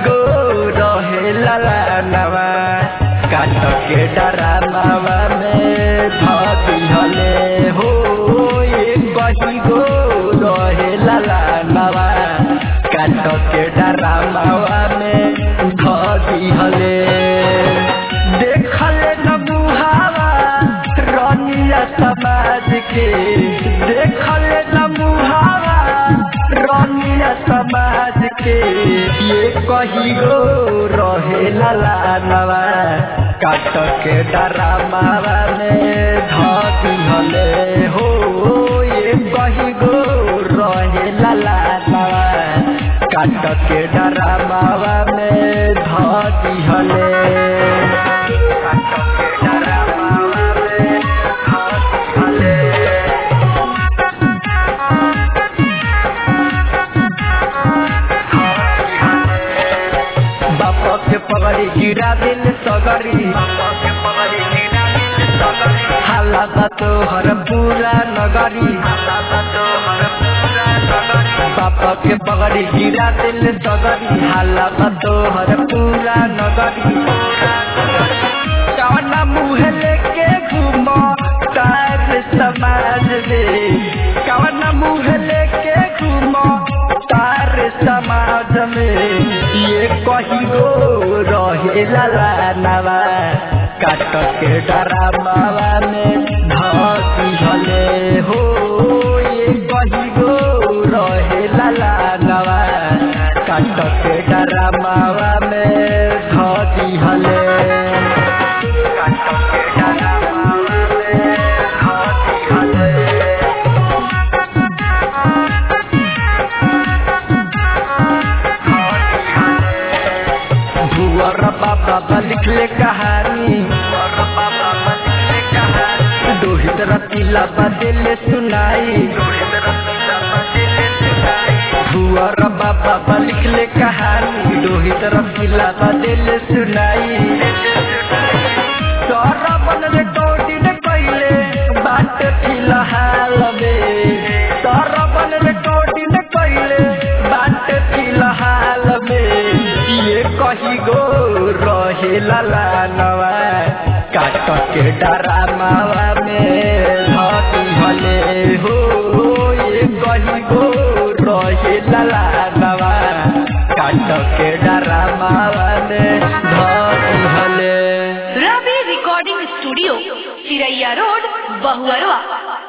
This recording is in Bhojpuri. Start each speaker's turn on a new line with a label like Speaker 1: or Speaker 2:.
Speaker 1: गो रहे ललानवा काट के डरामावा में धती हले हो एक कही गो रहे ललानवा काट के डरामावा में धती हले देखले न मुहावा रनिया समाज के देखले न मुहावा रनिया समाज के ये कही गो रहे ललानवा काट के डरामावा में धती हले हो ये कही गो रहे ललानवा काट के डरामावा में धती हले काट के डरामावा में धती हले बाप के पगड़ी गिरा दिल सगरी हाला बा तोहर पूरा नगरी बाप के पगड़ी गिरा दिल सगरी हाला बा तोहर पूरा नगरी कवना मुँह लेके घूमो तार समाज में कवना मुँह लेके घूमो तार समाज में ये कही गो रहे ललानवा काट के डरामावा में धसी हले हो ये कही गो रहे ललानवा काट के डरामावा में धसी हले काट के डरामावा में धसी हले भुवर बाबा लिखले कहानी दोहित रतीला बदले सुनाई भुवर बाबा लिखले कहानी दोहित रतीला बदले सुनाई सरबन रे कोटिन कइले बाट फिलहाल में सरबन रे कोटिन कइले बाट फिलहाल में ये कही गो रहे ललानवा काट के डरामावा में धती हले हो ये कही गो रहे ललानवा काट के डरामावा में धती हले
Speaker 2: Ravi recording studio Chiraiya road Bahuarwa